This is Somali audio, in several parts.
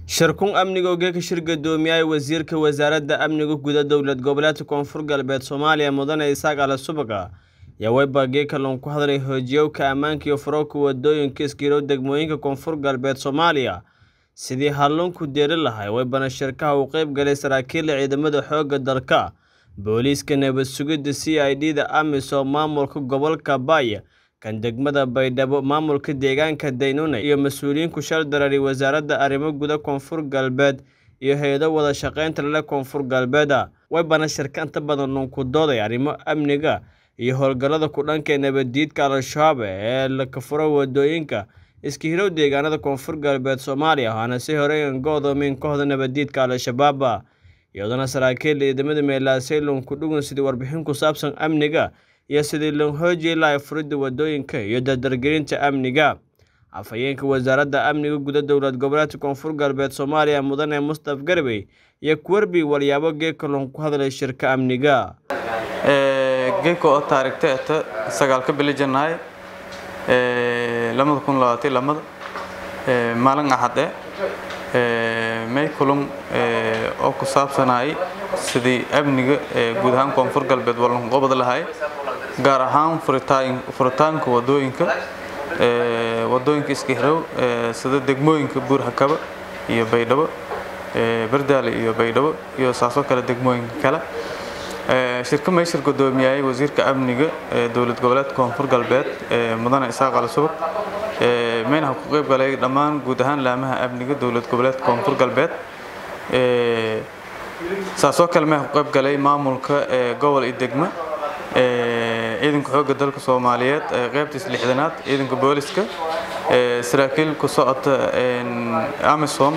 Shirkun amniga oo ka shir gudoomiyay wasiirka wasaaradda amniga gudaha dowlad goboleedka koonfur galbeed Soomaaliya mudane Isaaq Ala Subaga ayaa webpage kalluun ku hadlay hoojiyowka ammaanka iyo furowka wadooyinka iskiirow degmooyinka koonfur galbeed Soomaaliya sidii halluunku deeri lahaa weybana shirkaha uu qayb galay saraakiil ciidamada xoogga dalka booliiska nabad sugidda c i d da amisom maamulka gobolka Baya kan degmada Baydhabo maamulka deegaanka Daynune iyo mas-uuliyiin ku shal dareeray wasaaradda arrimo gudaha koonfur galbeed iyo hay-ado wada shaqaynta leh koonfur galbeeda weybana shirka inta badan ku dooday arrimo amniga iyo howlgallada ku dhanka nabaddiidka al-shabaab ee la furo wadooyinka iska hirow deegaanada koonfur galbeed Soomaaliya waxaana si horey uga odoomin kooxda nabaddiidka al-shabaab iyadana saraakiil ciidamada meelaasay ku dhugan sidii warbixin ku saabsan amniga iyo sidii loo xoojiyay lahaa furidda wadooyinka iyo dardargelinta amniga afhayeenka wasaaradda amniga gudaha dowlad goboleedka koonfur galbeed Soomaaliya mudane Mustaf Garbey iyo kuwarbi walyaabo geedka loo ku hadlay shirka amniga geedka oo taariikhda eta sagaalka bili janaay lamada kun labaatan lamada maalin axade may kulum oo ku saabsanayay sidii amniga guud ahaan koonfur galbeed wallan qobod lahay gaar ahaan furitaanka wadooyinka wadooyinka iska hirow sida degmooyinka buurhakaba iyo baydhabo bardaale iyo baydhabo iyo saasoo kale degmooyinka kale shirka meeshir gudoomiyay wasiirka amniga dowlad goboleedka koonfur galbeed mudane isaaq ala subag mayna ku qayb galay dhammaan guud ahaan laamaha amniga dowlad goboleedka koonfur galbeed saasoo kale may ku qayb galay maamulka gobol iyo degmo ciidanka xoogga dalka soomaaliyeed qaybtiis lixdanaad ciidanka booliska saraakiil ku socota amisom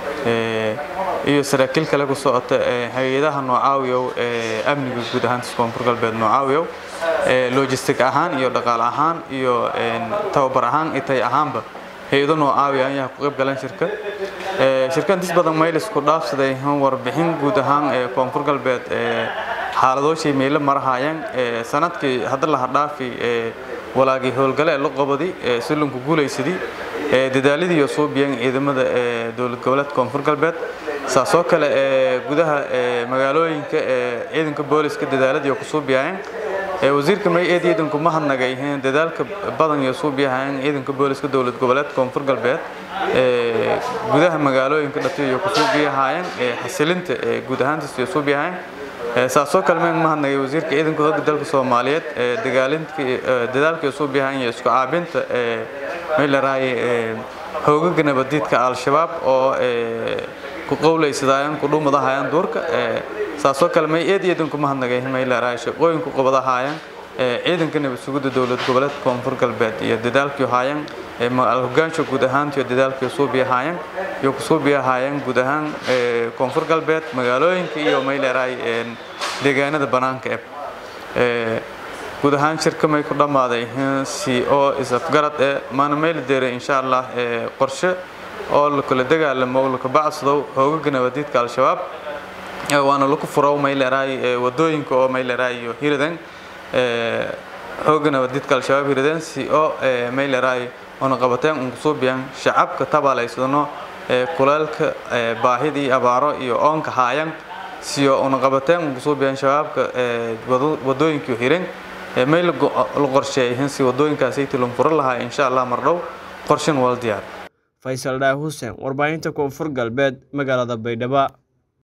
iyo saraakiil kale ku socota hay-adaha noocaawiyow amniga guud ahaantiis koonfur galbeed noocaawiyow logistic ahaan iyo dhaqaale ahaan iyo tababar ahaan itay ahaanba hay-ado noocaawiya ayaa ku qayb galan shirka shirka intiis badan maylis ku dhaafsaday warbixin guud ahaan ee koonfur galbeed xaaladooshii meelo marahayaan sanadkii hadda laha dhaafi walaagii howlgale la qobadi silunku guulaysadii dadaaladii iyo suubiyeen ciidamada dowlad goboleedka koonfur galbeed saasoo kale gudaha magaalooyinka ciidanka booliska dadaaladii oo ku suubiyayeen wasiirka may eed ciidanku ma hadnagay dadaalka badan iyo suubiyahayeen ciidanka booliska dowlad goboleedka koonfur galbeed gudaha magaalooyinka dhatiyo iyo ku suubiyahayeen xasilinta guud ahaantiis iyo suubiyahayeen saasoo kale meen ma hadnagay wasiirka ciidanka hogga dalka soomaaliyeed dadaalka iyo suubiyahayeen iyo isku caabinta may larahay hoogaga nabadiidka al-shabaab oo ku qowlaysadayaan ku dhuumadahayaan duurka saasoo kale may eed ciidanku ma hadnagay may larahay shaqooyinku qabadahayaan ciidanka nabad sugidda dowlad goboleedka koonfur galbeed iyo dadaalkii haayaan hogaansha guud ahaantiyo dadaalkii suubiyahaayeen iyo ku suubiyahaayeen guud ahaan koonfur galbeed magaalooyinka iyo may larahay deegaanada banaanka e guud ahaan shirka may ku dhammaaday si oo is-afgarad ee maana mayla deeray insha allah qorshe oo lakala dagaalamo laka bacsadow hoogaga nabadiidka al-shabaab waana laku furow may leerahay wadooyinka oo may leerahay iyo hiradan hooga nabadiidka al-shabaab hiradan si oo may leerahay oona qabateen un kusuubiyaan shacabka tabaalaysano kuleelka baahidii abaaro iyo oonka haayan siyo una qabateen un kusuubiyaan shabaabka wadooyinkii hiran may la qorsheeyay si wadooyinkaasi tilun furo lahaa insha allah mardhow qorshen wal diyaar faysal dhaah xuseen warbaahinta koonfur galbeed magaalada baydhabo